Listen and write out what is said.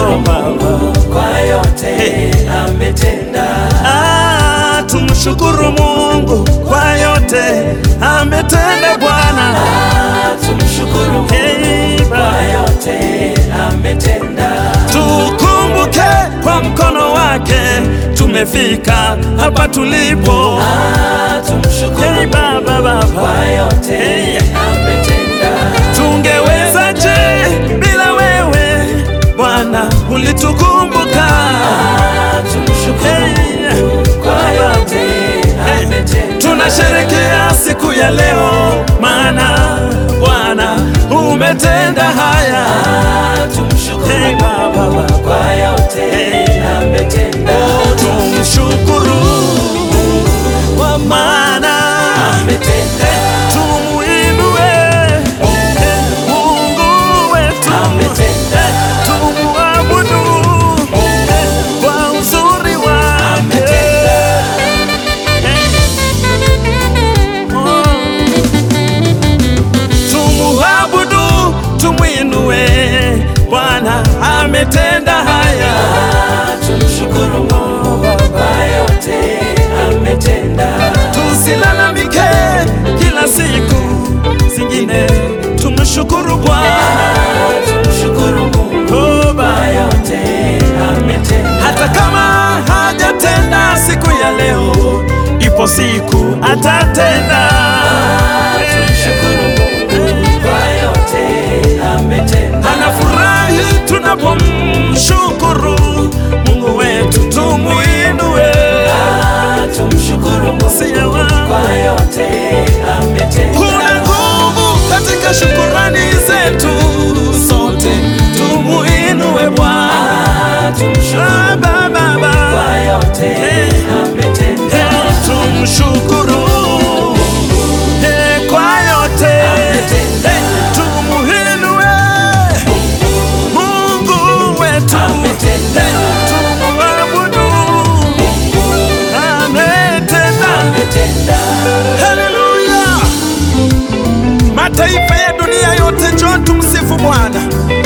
tumshukuru Mungu kwa yote ametenda. Ah, tumshukuru Mungu kwa yote ametenda Bwana. Ah, tumshukuru Mungu Hey, kwa Baba. yote ametenda. Tukumbuke kwa mkono wake tumefika hapa tulipo. Ah, tumshukuru Hey, Baba, kwa Baba. yote Hey. ametenda. Tungewezaje bila wewe Bwana, ulitukumbuka. Ah, tumshukuru Hey, kwa yote Hey. ametenda. Tunasherekea siku ya leo, maana Bwana umetenda haya. Ah, tumshukuru Hey, Baba, Baba. kwa yote ametenda. Tumshukuru kwa maana Ametenda. tumuinue Mungu wetu, Ametenda. tumuabudu kwa uzuri wake. Oh. Tumuabudu, tumwinue, Bwana ametenda haya. Ah, tumshukuru Mungu kwa yote ametenda. Tusilalamike kila siku zingine, tumshukuru Bwana. Ah, tumshukuru Mungu Oh, kwa Baba. yote ametenda. Hata kama hajatenda siku ya leo, ipo siku atatenda. Ah, tumshukuru Mungu kwa yote ametenda. Anafurahi tunapomshukuru Mungu wetu, tumuinue. Ah, tumshukuru Mungu Sio wa- kwa yote ametenda. Kuna nguvu katika shukurani zetu, sote tumuinue Bwana. Ah, tumshukuru Ah, Baba, kwa Baba. yote Hey. ametenda. Hey, tumshukuru Hey, kwa yote Ametenda. Hey, tumuinue Mungu wetu Ametenda. tumuabudu ametenda Ametenda. Haleluya! Mataifa ya dunia yote njoo tumsifu Bwana.